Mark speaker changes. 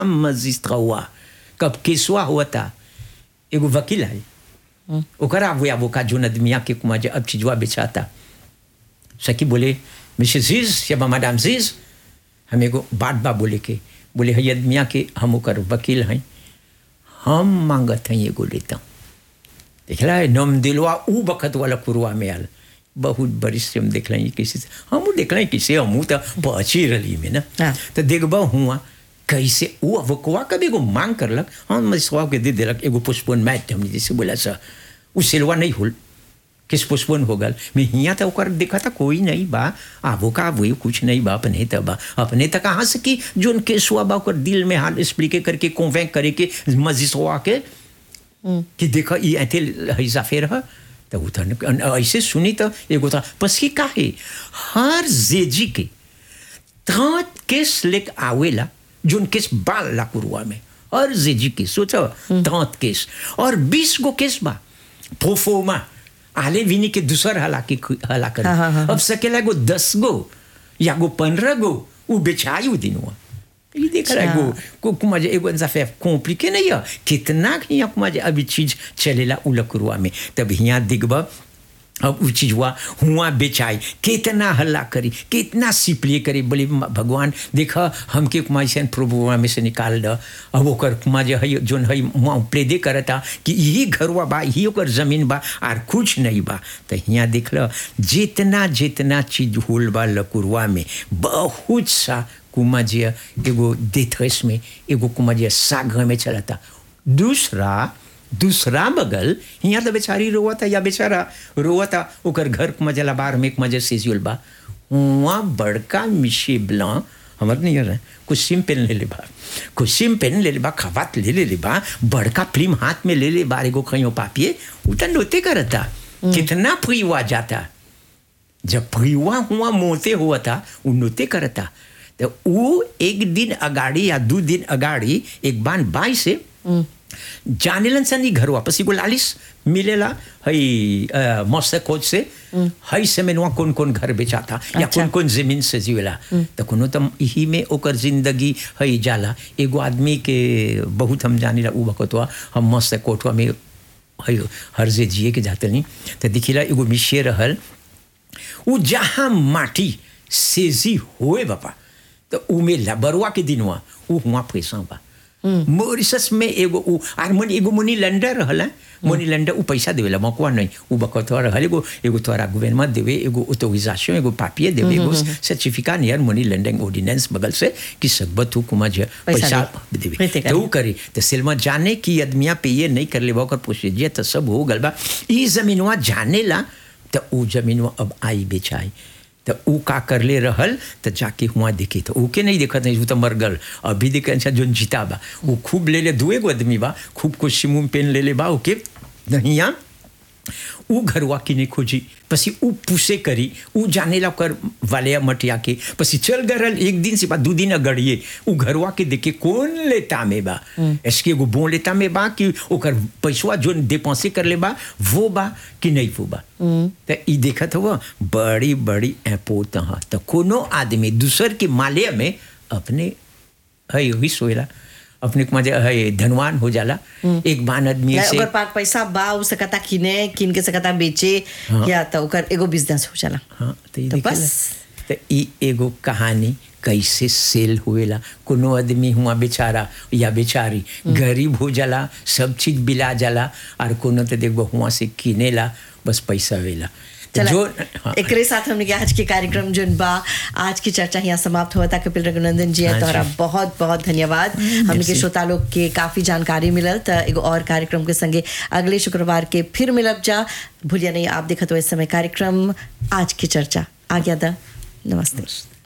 Speaker 1: मजिस्ट्रा हुआ कब केसवा हुआ था एगो वकील है ओकरा वो वो का जोन आदमिया के कुमा जे अब चीजवा बेचाता सकी बोले मिसेस जीज या मैडम जीज हम एगो बात बा बोले के बोले है आदमिया के हम ओकर वकील हैं हम मांगत हैं एगो लेता देखला है नम दिलवा ऊ बखत वाला कुरवा में आल बहुत बरिश से हम देख लें किसी से हम देख लें किसे हम तो पहुंची रही में ना
Speaker 2: हाँ।
Speaker 1: तो देखबा हुआ कैसे वो अवकवा कभी एगो मांग करलक हम मसवा के दे देलक एगो पुष्पन मैट हमने जैसे बोला सा उ सिलवा नहीं होल किस पुष्पन हो गल मैं हिया तो ओकर देखा था कोई नहीं बा आबो का वो कुछ नहीं बा अपने त बा अपने तक कहाँ से कि जोन केसुआ बा ओकर दिल में हाल स्प्लिके करके कॉन्वेंक करे के मजिस्वा के कि देखो ये ऐसे हैजा फेर है तो वो तो न- ऐसे सुनी तो एगो था बस की का है हर जेजी के तात केस लेक आवेला जोन केस बाल ला कुरुआ में हर जेजी के सोचो तात केस और बीस गो केस बा प्रोफोमा आले विनी के दूसर हला के हला कर
Speaker 2: हाँ, हाँ, हाँ,
Speaker 1: अब सकेला गो दस गो या गो पंद्रह गो वो बेचाई वो दिन हुआ ये देख रहा है
Speaker 2: अच्छा।
Speaker 1: गो को कुमा जे एगो इंसा फे कॉम्प्लिके नहीं है कितना हिया कुमा जे अभी चीज चलेला उलकुरुआ में तब हिया दिखबा अब उ चीजवा हुआ बेचाई कितना हल्ला करी कितना सिपलिए करी बोले म- भगवान देखा हमके कुमा ऐसे प्रभुआ में से निकाल द अब ओकर कुमा जे है जोन है मुआ प्रेदे करता कि यही घरवा बा यही ओकर जमीन बा आर कुछ नहीं बा तो हिया देख ल जितना जितना चीज होल बा लकुरुआ में बहुत सा कुमा जे एगो देथस में एगो कुमा जे साग में चलता दूसरा दूसरा बगल यहाँ तो बेचारी रोवा था या बेचारा रोवा था ओकर घर के मजला बार में एक मजे सीजियल बा वहाँ बड़का मिशी ब्ला हमर नहीं है कुछ सिम पेन ले ले बा कुछ सिम पेन ले ले बा खवात ले ले ले बा बड़का फिल्म हाथ में ले ले बार एगो खइयो पापिए उतना नोते करता कितना फ्रीवा जाता जब फ्रीवा हुआ मोते हुआ था वो नोते करता तो वो एक दिन अगाड़ी या दो दिन अगाड़ी एक बान बाई से जानेलन सन ई घर वापस एगो लालिस मिलेला हई अ, मस्त कोच से हई से में कौन कौन घर बेचाता या
Speaker 2: अच्छा।
Speaker 1: कौन कौन जमीन से जीवेला तो कोनो तो यही में ओकर जिंदगी हई जाला एगो आदमी के बहुत हम जानी उ बकतवा हम मस्त कोटवा में हई हर जे जिए के जाते नहीं तो दिखिला एगो मिशिए रहल उ जहाँ माटी सेजी होए बापा तो उ में लबरुआ के दिन हुआ उ हुआ पैसा बा मॉरिशस में एगो उ आर मनी एगो मनी लंडर रहल मनी लंडर उ पैसा देवेला मकुआ नहीं उ बकत रहल एगो एगो तोरा गवर्नमेंट देवे एगो ऑथोराइजेशन एगो पापिये देवे एगो certificate near money laundering ordinance बगल से कि सकबत तू कुमा जे
Speaker 2: पैसा
Speaker 1: पैसा
Speaker 2: दे।
Speaker 1: देवे
Speaker 2: पैसे
Speaker 1: तो उ
Speaker 2: करी।
Speaker 1: करी तो सिल्मा जाने की आदमिया पे ये नहीं कर ले ओकर प्रोसीजर तो सब हो गल बा ई जमीनवा जाने ला तो उ जमीनवा अब आई बेचाई तो उ का कर ले रहल तो जाके हुआ देखी तो ऊके नहीं देखत नहीं उ तो मर गल अभी देखे अच्छा जोन जीता बा उ खूब ले ले दुए गो आदमी बा खूब कुछ सिमुम पेन ले ले बा ओके नहिया उ घरवा किने खोजी पसी उ पुसे करी उ जाने ला कर वाले मटिया के पसी चल गरल एक दिन से बाद दू दिन अगड़िए उ घरवा के देखे कौन लेता में बा इसके एगो बोन लेता में बा कि ओकर पैसवा जोन डिपोसे कर ले बा वो बा कि नहीं वो बा तो ई देखत हुआ बड़ी बड़ी एपोत हा तो कोनो आदमी दूसर के माले में अपने है वही सोएला अपने को मजे है धनवान हो जाला एक बान आदमी
Speaker 2: या
Speaker 1: से
Speaker 2: ओकर पास पैसा बा उ सकता किने किन के सकता बेचे
Speaker 1: हाँ।
Speaker 2: या तो ओकर एगो बिजनेस हो जाला
Speaker 1: हाँ तो,
Speaker 2: तो
Speaker 1: तो
Speaker 2: बस।
Speaker 1: बस तो ई एगो कहानी कैसे सेल हुएला कोनो आदमी हुआ बेचारा या बेचारी गरीब हो जाला सब चीज बिला जाला और कोनो तो देखबो हुआ से किनेला बस पैसा वेला तो
Speaker 2: चला
Speaker 1: जो हाँ,
Speaker 2: एकरे साथ हमने के आज के कार्यक्रम जोन बा आज की चर्चा यहाँ समाप्त हुआ था कपिल रघुनंदन जी
Speaker 1: हाँ जी।
Speaker 2: तोहरा बहुत बहुत धन्यवाद हमने के
Speaker 1: merci।
Speaker 2: श्रोता लोग के काफी जानकारी मिलल तो एगो और कार्यक्रम के संगे अगले शुक्रवार के फिर मिलब जा भूलिया नहीं आप देखत हो इस समय कार्यक्रम आज की चर्चा आ गया था नमस्ते